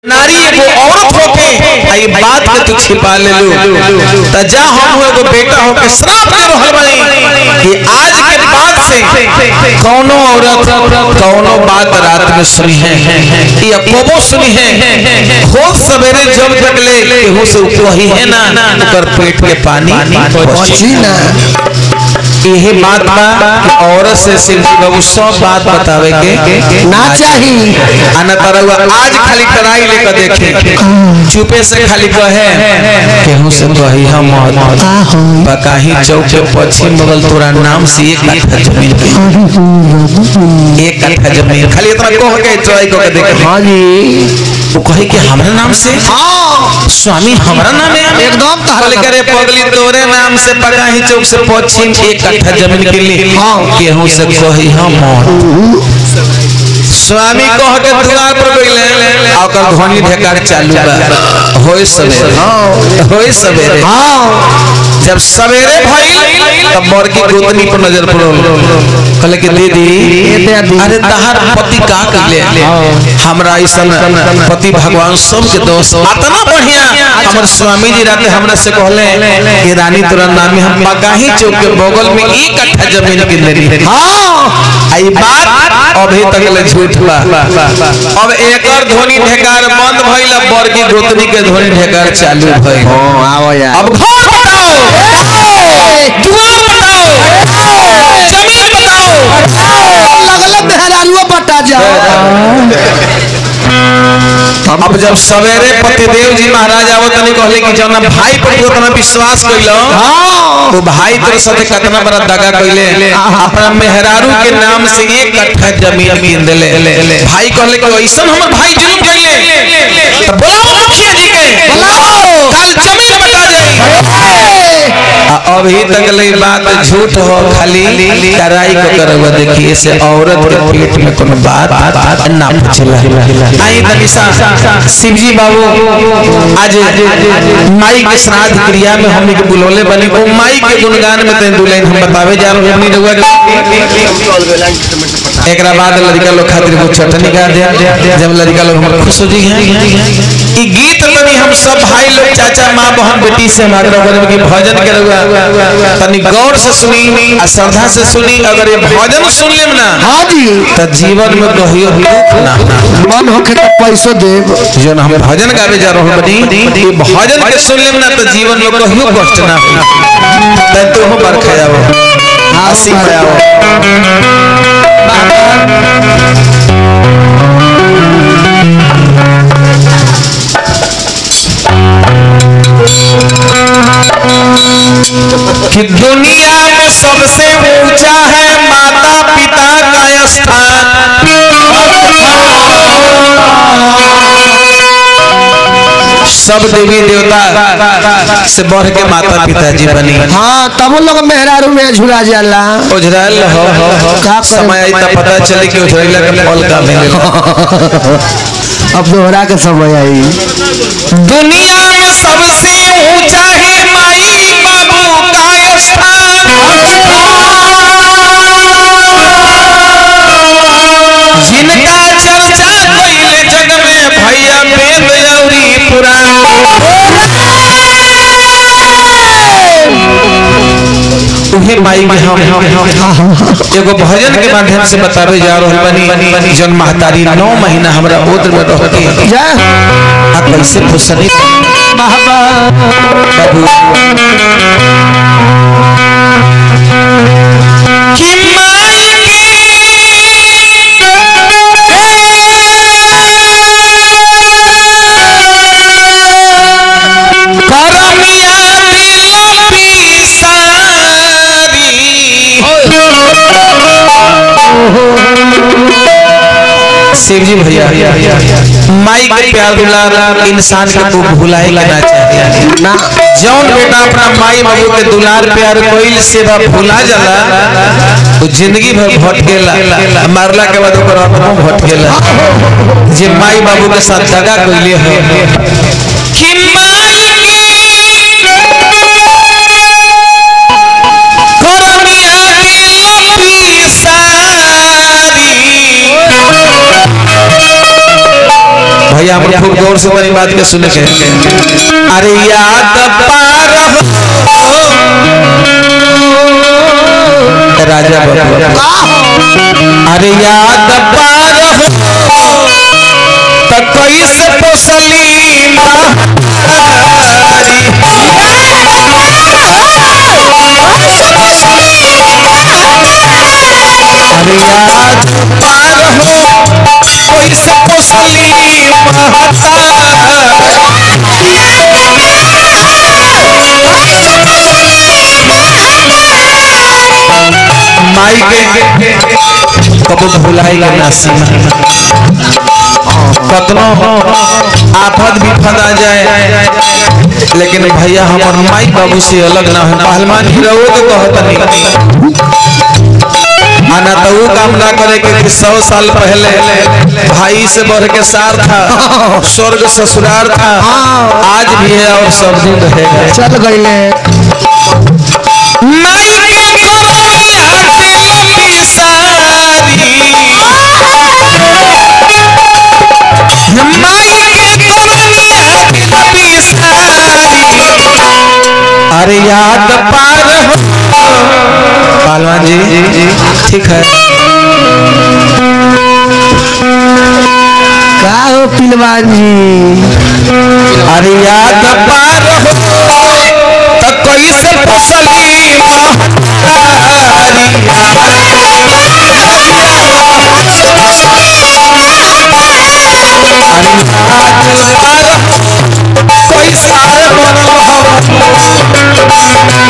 नारी एगो औरत होके आ ई बात के तू छिपा ले लो त जा हम एगो बेटा होके श्राप दे रहल बानी कि आज के बाद से कौनो औरत कौनो बात रात में सुनी है या कबो सुनी है हो सवेरे जब तक ले केहू से वही है ना ओकर पेट के पानी पहुंची ना यही बात बा कि औरत से सिर्फ बाबू सब बात बतावे के ना चाही आना तरहुआ आज खाली टराई लेकर देखे चुपे से खाली कहे केहू से कही हम आहो बकाही चौक के पश्चिम बगल तोरा नाम से एक कट्ठा जमीन के एक कट्ठा जमीन खाली इतना कह के ट्राई करके देखे हाँ जी वो कहे कि हमारे नाम से हाँ स्वामी हमारा नाम है एकदम तहरा बोले करे पगली तोरे नाम से पकाही चौक से पश्चिम एक कट्ठा जमीन के लिए हाँ। केहू से कही हम स्वामी कह के द्वार पर गइले आ ओकर घनी ढेकार चालू बा होय सवेरे होय सवेरे हाँ जब सवेरे भइल तब बड़की गोतनी पर नजर पड़ल कहले कि दीदी दादी। अरे तहार पति का कइले हमरा ऐसन पति भगवान सब के दोस्त इतना बढ़िया हमर स्वामी जी राते हमरा से कहले कि रानी तोरा नाम हम पकाही चौक के बगल में एक कट्ठा जमीन किन लेनी हाँ आई बात अभी तक ले झूठ बा अब एकर ध्वनि ढेकार बंद भइल अब बड़की गोतनी के ध्वनि ढेकार चालू भइल आओ यार अब घर बताओ द्वार बताओ जमीन बताओ लगल मेहरानुआ बटा जाओ अब जब सवेरे पतिदेव जी महाराज आवत तनी कहले कि जौना भाई पर तू उतना विश्वास कइलो हाँ तो भाई तोर साथे कितना बड़ा दगा कइले अपना मेहरारू के नाम से एक कट्ठा जमीन कीन देले भाई कहले कि ऐसन हमर भाई जुलुम कइले तो बुलाओ मुखिया जी के बुलाओ। कल जमीन बता जाए आ अभी तक ले बात झूठ हो खाली कराई को करवा देखिए से औरत के पेट में कोनो बात ना पूछला आई तनी सा शिवजी बाबू आज माई के श्राद्ध क्रिया में हमनी के बुलौले बने ओ माई के गुणगान में तन दुल्हन हम बतावे जा रहे हमनी रहुआ एकरा बाद लड़का लोग खातिर को चटनी गा दे जब लड़का लोग हमर खुश हो जी हैं ई गीत तनी हम सब भाई लोग चाचा माँ बहन बेटी से हमारे रहुआ की भजन के रहुआ तनी गौर से सुनी आ श्रद्धा से सुनी अगर ये भजन सुन लेम ना हाँ जी तो जीवन में कहियो दुख ना मन होके तो पैसो देव जो हम भजन गावे जा रहे बनी ये भजन के सुन लेम ना तो जीवन में कहियो कष्ट ना हो तै तो हो बरखा जाओ हंसी में आओ कि दुनिया में सबसे ऊंचा है माता पिता का स्थान सब देवी देवता से बढ़ के माता पिता जी बनी हाँ तब लोग मेहरारू में झुला जाला उजरल हो हो हो का करे? समय आई तब पता चली कि उजरैला के फल का मिलेला अब दोहरा के समय आई दुनिया में सबसे ऊंचा है माई बाबू का स्थान जिनका चर्चा कइले जग में भैया वेद औरी पुराण उहे माई के हम एगो भजन के माध्यम से बतावे जा रहल बनी जन महतारी नौ महीना हमरा ओद्र में रह के जा आ कैसे फुसनी बाबा बाबू कि माई के करमिया दिल पिसारी शिव जी भैया माई के प्यार दुलार इंसान के को भुलाए के ना चाहिए ना जौन बेटा अपना माई बाबू के दुलार प्यार कोइल सेवा भुला जाला तो जिंदगी भर भटकेला मारला के बाद ओकर आत्मा भटकेला जे माई बाबू के साथ दगा कइले हो कि माई करमिया दिल पिसारी भैया हम खूब गौर से मेरी बात के सुने के अरे याद पार हो राजा बबुआ अरे याद पार हो त कैसे पोसली महारी अरे याद पार हो कैसे पोसली महारी माई के कबो भुलाई के नासीमा कतनो आफत विपद आ जाए लेकिन भैया हमार माई बाबू से अलग ना है पहलवान हीरो के कहतनी आना तो वो काम ना करे कि सौ साल पहले भाई से बढ़ के सार था स्वर्ग ससुराल था आज भी है और सब दिन रहेगा चल गईले माई के कोरोनिया दिल पिसारी माई के कोरोनिया दिल पिसारी अरे याद पार हो पालवान जी ठीक है का हो पिलवान जी अरे याद पार हो तो कैसे फसली महारी अरे याद पार हो कैसे बनल हो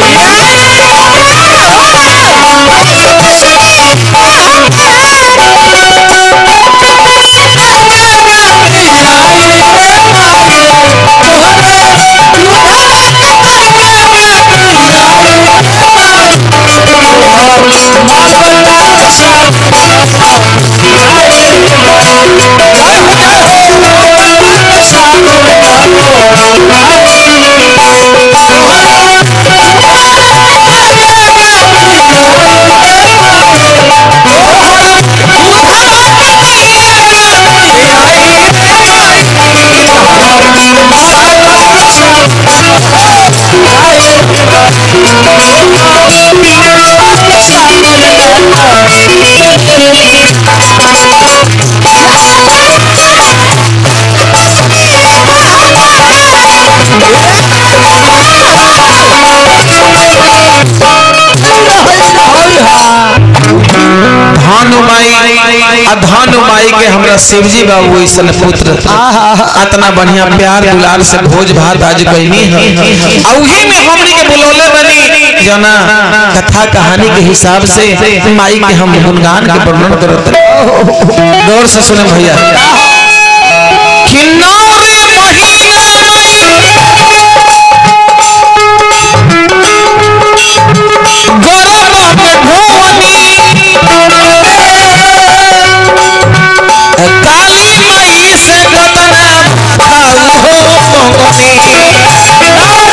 धानु माई आ धानु माई के हमरा शिवजी बाबू ऐसन पुत्र इतना बढ़िया प्यार दुलार से भोज भात आज कहनी है आ उही में हमनी के बुलौले बनी जना कथा कहानी के हिसाब से माई के हम गुणगान के वर्णन करत रही। गौर से सुने भैया किन्नौर महिला गौरव में भुवनी काली माई से कतना भाऊ हो मोगनी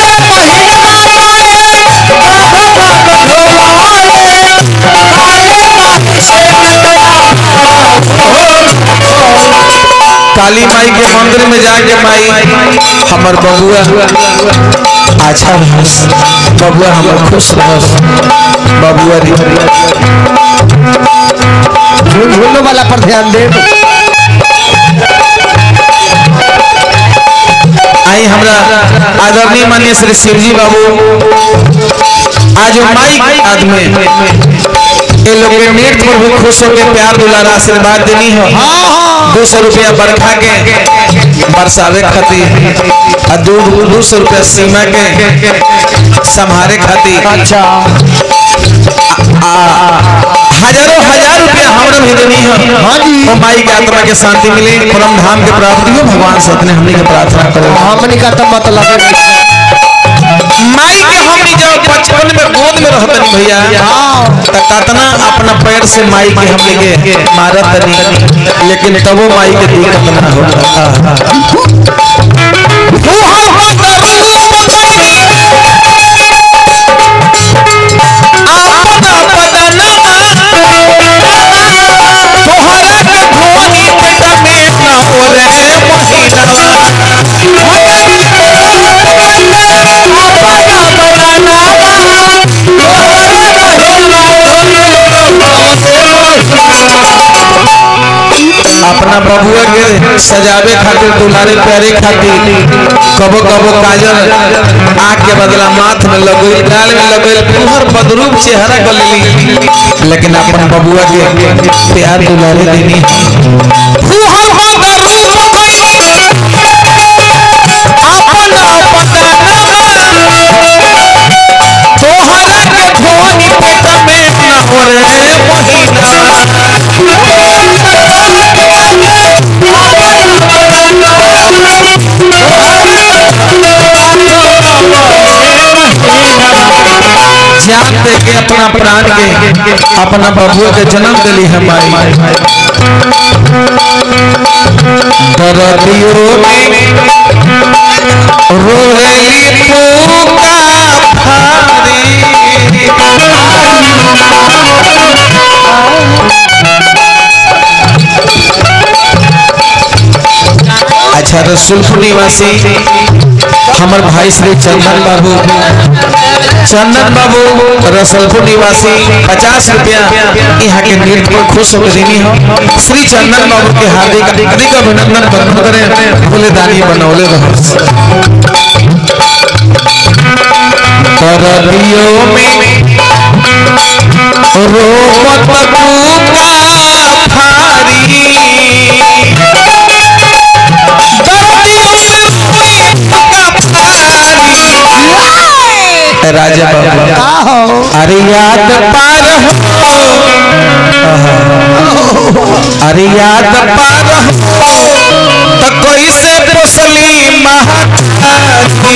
काली माई के मंदिर में जाके माई हमर बबुआ अच्छा रहस बबुआ हमर खुश रहस बबुआ री झूल झूलो वाला पर ध्यान दे आई हमरा आदरणीय माननीय श्री शिवजी बाबू आज वो माई आदमी ये लोग के नृत्य पर भी खुश होकर प्यार दुलार आशीर्वाद देनी हो दो सौ रुपया बरखा के बरसावे खातिर आ दो दो सौ रुपया सीमा के संभारे खातिर अच्छा आ हजारों हजार रुपया हमरा भी देनी हो हाँ जी। ओ माई के आत्मा के शांति मिले परम धाम के प्राप्ति हो भगवान से अपने हमनी के प्रार्थना करो हमनी का तो मतलब है माई के हमनी जब बचपन में गोद में रहतन भैया त कतना अपना पैर से माई के हमनी के मारत तनी लेकिन तबो माई के दिक्कत ना हो तोहरा के भोनी पेट में ना ओरे महिना अपना बबुआ के सजावे खातिर दुलारे प्यारे खातिर कबो कबो काजल आँख के बदला माथ में लगल गाल में लगल तुहर बदरूप चेहरा गलेली लेकिन अपन बबुआ के प्यार दुलारे देनी तुहर बदरूप गइली अपन तोहरा के धोनी पेट में न हो रे महीना जान दे के अपना प्राण के अपना बबुआ के जन्म दिली है माई दरदियों में रोहेली पूका भारी अच्छा रसुलपुर निवासी हमर भाई श्री चंदन बाबू चंदन बाबू रसलपुर निवासी पचास रुपया यहाँ के नृत्य पर खुश होकर देनी हो श्री चंदन बाबू के हार्दिक हार्दिक अभिनंदन बंधन करें बोले दानी बनौले रहो करदियों में रोमत कूका फारी दर्दियों में रोई का फारी राजा बाबा आहो अरे याद पार हो अरे याद पार हो तो कोई से पोसली महाकाली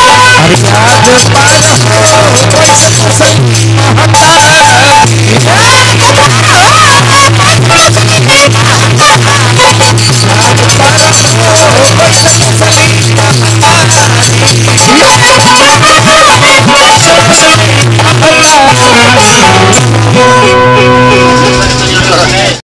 अरे याद पार हो कोई से पोसली महाकाली